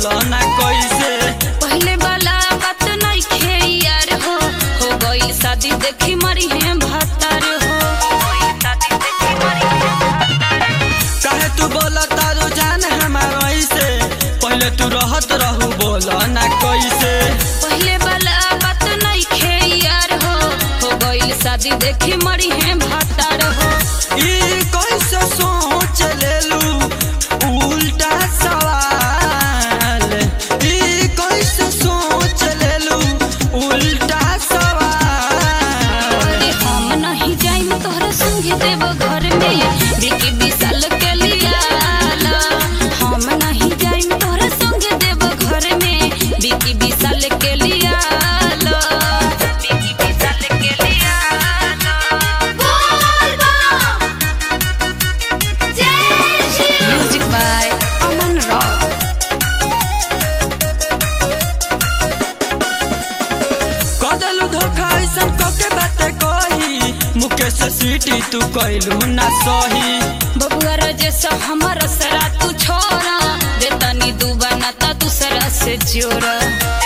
बोलो ना कैसे पहले वाला बात नहीं खे यार हो हो गई शादी देखी मरी है भतार हो काहे तू बोला तारो जान हमार ऐसे पहले तू रहत रहू बोलो ना कैसे पहले वाला बात नहीं खे यार हो हो गई शादी देखी मरी है भतार हो ई कैसे सोच लेलू उल्टा सवाल ई कैसे सोच लेलू उल्टा सवाल अरे हम नहीं जाइम तोहरा संग देव घर में बिकी विशाल के लिया हम नहीं जाइम तोहरा संग देव घर में बिकी विशाल के लिया बिकी विशाल के लिया म्यूजिक बाय अमन रॉक कदलू धोखा ऐसन कके बाते कही मुकेश सीटी तू कैलू ना सही बबुआ रजेश हमर सरा तू छोरा दे तनी दुबाना ता दूसरा से जोड़ा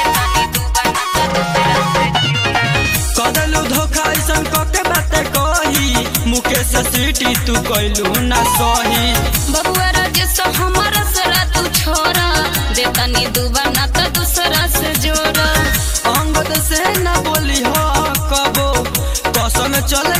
कदलू धोखा ऐसन कके बाते कही मुकेश सीटी तू कैलू ना सही बबुआ रजेश हमर सरा तू छोरा दे तनी दुबाना ता दूसरा से जोड़ा अंगद से न बोली हो कबो कसम चले